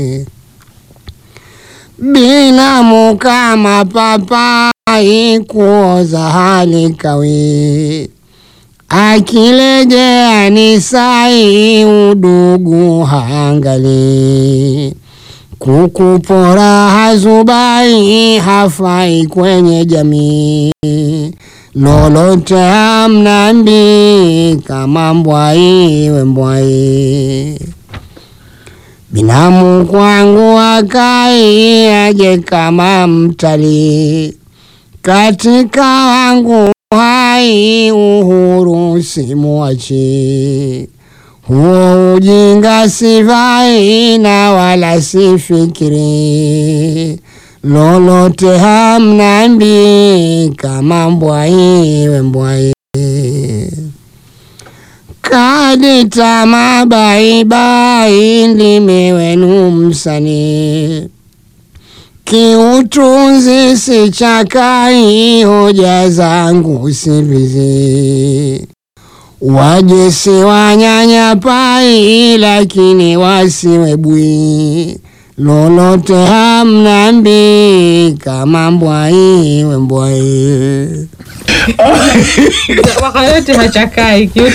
binamu kama papai kuoza hali kawi akilejea ni sai udugu hangali kukupora hazubai hafai kwenye jamii lolote hamnambi kama mbwai we mbwai binamu kwangu akai aje kama mtalii katika wangu hai uhuru simuachi huo ujinga sivai na wala sifikiri lolote hamnambi kama mbwai we mbwai kadita mabaibai ndimi wenu msanii kiutunzi sichakai hoja zangu sivizi waje si wanyanyapai lakini wasiwe bwi lolote hamnambi kama mbwai we mbwai wakayoti hachakai kiutu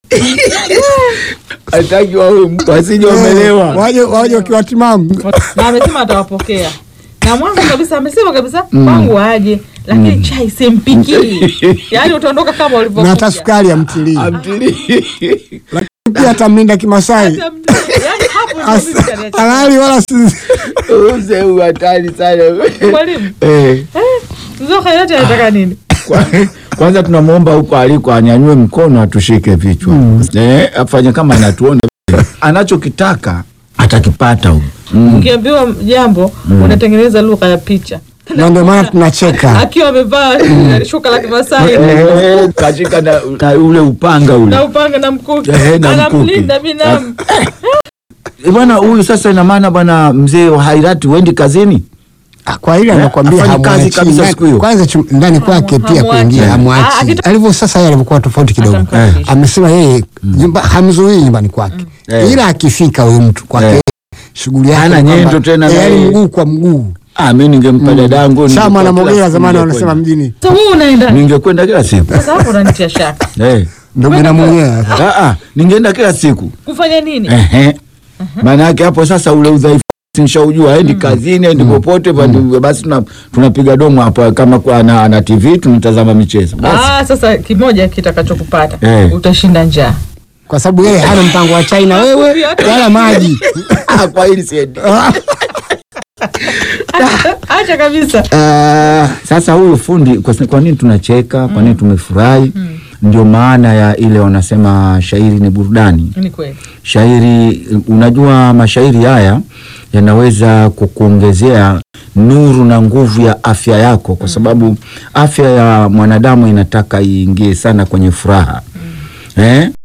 hataki wawe mtu asije wamelewa. waje waje ukiwa timamu na amesema atawapokea na mwanzo kabisa amesema kabisa kwangu waje lakini chai simpikii yaani utaondoka kama na hata ulivyokuja sukari amtilii Amtilii. pia atamlinda kimasai Hata mtu- yaani hapo ndio mimi kaniacha. halali wala si Mzee huyu hatari sana. mwalimu Eh, mzee Khairati anataka nini kwa- Kwanza tunamwomba huko aliko anyanyue mkono atushike vichwa eh, afanye kama anatuona anachokitaka atakipata huyu mm. ukiambiwa jambo unatengeneza lugha ya picha na ndio maana tunacheka akiwa amevaa shuka la kimasai Eh, kashika na, na ule upanga ule na upanga na mkuki Eh, na anamlinda mkuki. binamu Eh, bwana huyu sasa ina maana bwana mzee wa hairati wendi kazini Ah, kwa hilo anakwambia afanye kazi hamwachi kabisa ndani- siku hiyo. kwanza chum- ndani kwake pia hamwachi. kuingia Ah, hamwachi akito- alivyo sasa yeye alivyokuwa tofauti kidogo Atamkaribisha. amesema yeye nyumba hamzuii nyumbani kwake Eh. ila akifika huyu mtu kwake Eh. shughuli yake Hana ni kwamba- nyendo tena eh, na yaani yeye. mguu kwa mguu ah, mi ningempa dadangu sama ningekuwa na kila mogera siku zamani ningekwenda. wanasema mjini sasa wewe unaenda ningekwenda kila siku sasa hapo unanitia shaka eh. ndo bwana mwenyewe ah, ah, ningeenda kila siku kufanya nini Ehe. maana yake hapo sasa ule udhaifu nishaujua aendi kazini aendi popote basi- basi tuna- tunapiga domo hapo kama kwa ana, ana tv tunatazama michezo basi Ah, sasa kimoja kitakachokupata Eh. utashinda njaa kwa sababu yeye hana mpango wa chai na wewe wala maji Ah, kwa hili siendi acha kabisa Ah, sasa huyu fundi kwa, kwa nini tunacheka kwa nini tumefurahi ndio maana ya ile wanasema shairi ni burudani ni kweli shairi unajua mashairi haya yanaweza kukuongezea nuru na nguvu ya afya yako kwa sababu afya ya mwanadamu inataka iingie sana kwenye furaha eh?